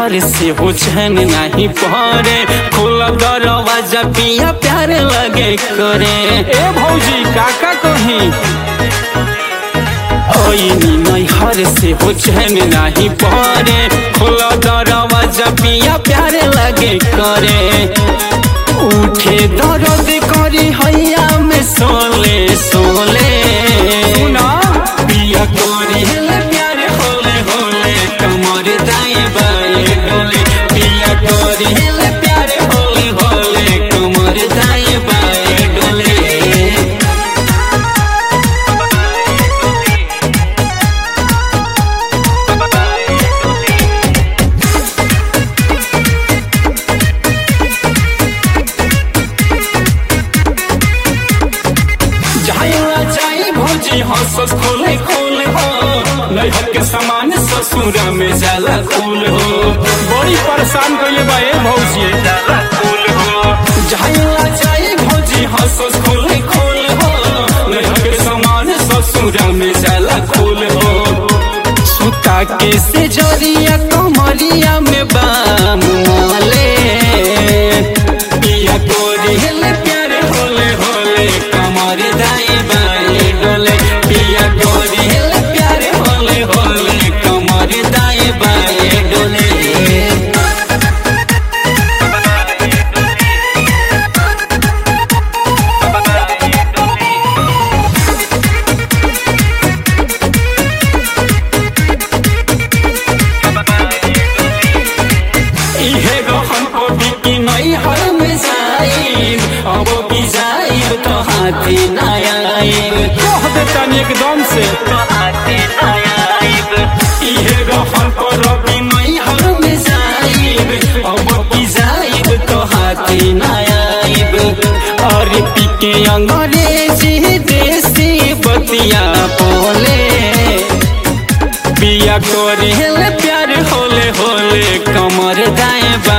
हर से हो चैन नहीं पड़े खोला दरवाजा पिया प्यार लगे करे ए भौजी काका कहीं ओइनी नहीं हर से हो चैन नहीं पड़े खोला दरवाजा पिया प्यार लगे करे उठे दर्द करी हैया में सोले सोले सुना पिया करी हेले प्यारे होले होले कमर दाएं बाएं डोले पिया करी हेले प्यारे होले होले कमर दाएं बाएं डोले जाइला जाई भौजी हंसस खोले खोल हो नैहर के सामान ससुरा में जाला खूल हो बड़ी परेशान कइले बा ए भौजी जाला खूल हो जाइला जाई भौजी हंसस खोले खोल हो नैहर के सामान ससुरा में जाला खूल हो सुता के से जरिया कमरिया में बाम वाले पिया कोरी हेले प्यारे होले होले कमर दाई बाई डोले पिया कोरी हेले प्यारे होले होले कमर दाई बाई डोले इहे गहन को बिकी नहीं हर में जाई अब भी जाई तो हाथी नया कह देता एकदम से तो हाथी नया इहे गहन को रवि नहीं हर में जाई अब भी जाई तो हाथी नया और पिके अंग्रेजी देसी बतिया बोले पिया करे हेले प्यार होले होले कमर दाएं